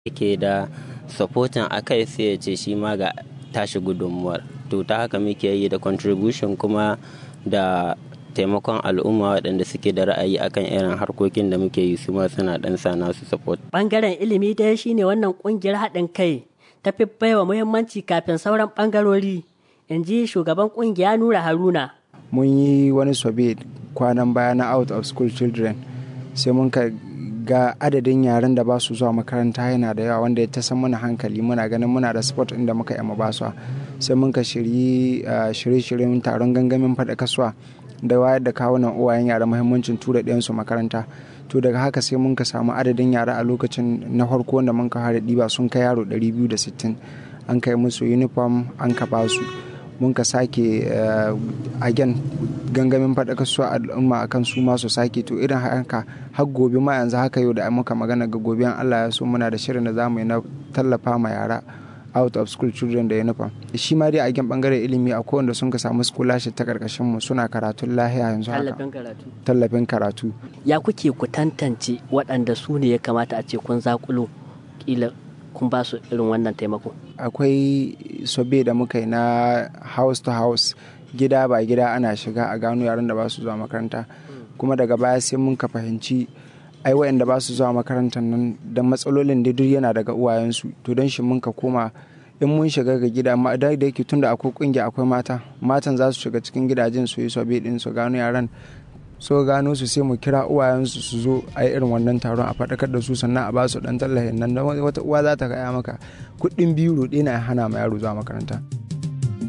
yake da supporting akai sai ya ce shi ma ga tashi gudunmuwar to ta haka muke yi da contribution kuma da taimakon al'umma waɗanda suke da ra'ayi akan irin harkokin da muke yi su ma suna ɗan sa nasu support. Bangaren ilimi dai shine wannan ƙungiyar haɗin kai ta fi baiwa muhimmanci kafin sauran ɓangarori in ji shugaban ƙungiya Nura Haruna. Mun yi wani sobe kwanan baya na out of school children sai mun ka ga adadin yaren da ba su zuwa makaranta yana da yawa wanda ya ta san mana hankali muna ganin muna da sport inda muka yi ba su sai mun ka shirye shirye-shiryen taron gangamin faɗa kasuwa da wayar da kawunan uwayen yara muhimmancin tura ɗayansu makaranta to daga haka sai mun ka samu adadin yara a lokacin na farko wanda mun ka fara ɗiba sun kai yaro 260 an kai musu uniform an ka ba su mun ka sake agen gangamin faɗaka su al'umma akan su ma su sake to irin haka har gobe ma yanzu haka yau da muka magana ga gobe an Allah ya so muna da shirin da zamu yi na tallafa ma yara out of school children da uniform shi ma dai a gen bangaren ilimi a wanda sun ka samu scholarship ta karkashin mu suna karatun lahiya yanzu haka Tallafin karatu. tallafin karatu Ya kuke ku tantance waɗanda su ne ya kamata a ce kun zakulo kila kun ba su irin wannan taimako. akwai sobe da muka yi na house to house gida ba gida ana shiga a gano yaran da ba su zuwa makaranta kuma daga baya sai mun ka fahimci ai wayanda ba su zuwa makarantar nan da matsalolin da duk yana daga uwayensu to don shi mun ka koma in mun shiga ga gida amma da da yake tunda akwai kungiya akwai mata matan za su shiga cikin gidajen su yi sobe din su gano yaran so gano su sai mu kira uwayensu su zo a irin wannan taron a faɗakar da su sannan a ba su ɗan tallafin nan wata uwa za ta gaya maka kuɗin biyu roɗe na hana ma yaro zuwa makaranta